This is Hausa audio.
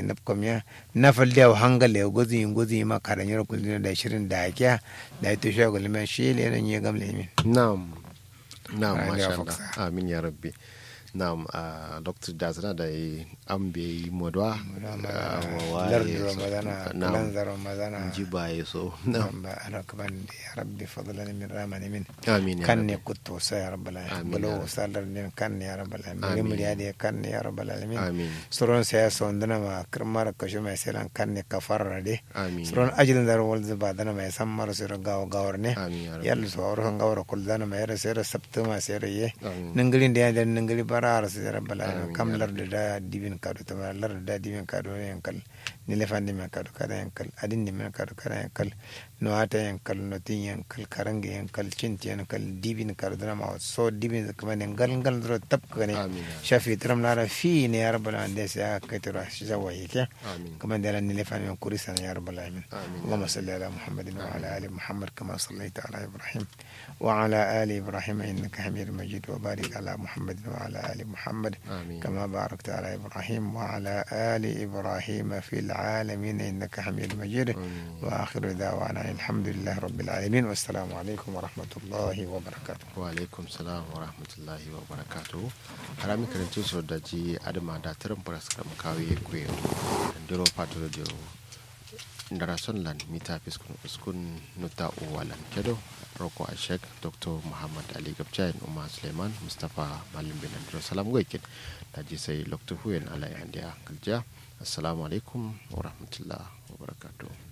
napkomya nafal da hangal le gozi gozi ma karan yaro kulina da shirin da kya da ito shi gulma shi le nan ya gamle min na'am na'am Ah, masha ya Allah faksa. amin ya rabbi na'am a dr dazana da yi an bai modwa lardu ramadana kalanza ramadana ji baye so na'am ba ana kaman da ya rabbi fadlan min ramani min amin ya kan rabbi ne kutto sa ya rabbal alamin Amin, ya bulo rabbi. salar ne kan ne ya rabbal alamin Amin. rimul ya de kan ne ya rabbal alamin amin suron sa ya sondana ma kirmar kashu mai selan kan ne kafarra de amin suron ajilin dar wal zuba dana mai san mara sura gawa gawar ne amin ya rabbi yalla so awro gawar kul dana mai ra sera sabta ma sera ye amin ningilin da ya ningili bara ar sa rabbal alamin Amin, kam ya lar da dibin kadu ta lar da dibin kadu yankal ni lefandi men kadu kada yankal adin ni men kadu kada yankal no ata yankal no tin yankal karange yankal cinti yankal dibin kadu dana ma so dibin kuma ne gal gal dro tap kane amin ya shafi tram lara fi ne ya rabbal alamin da sai kai tira shi zawa yake amin كما دل النلفان من كوريسا يا رب العالمين آمين. اللهم صل على محمد وعلى ال محمد كما صليت على ابراهيم وعلى ال ابراهيم انك حميد مجيد وبارك على محمد وعلى ال محمد amin كما باركت على ابراهيم وعلى ال ابراهيم في العالمين انك حميد مجيد amin واخر دعوانا الحمد لله رب العالمين والسلام عليكم ورحمه الله وبركاته wa alaikum salam wa rahmatullahi wa barakatuhu harami karanci so da ji adama da tirin paras kam kawe kwe ndiro pato da ndara son lan mita fiskun uskun nuta uwalan kedo roko a shek dr muhammad ali gabjain umar suleiman mustapha malim bin andro salam goikin da ji sai lokta huyen ala yandiya kalja assalamu alaikum wa rahmatullahi wa barakatuhu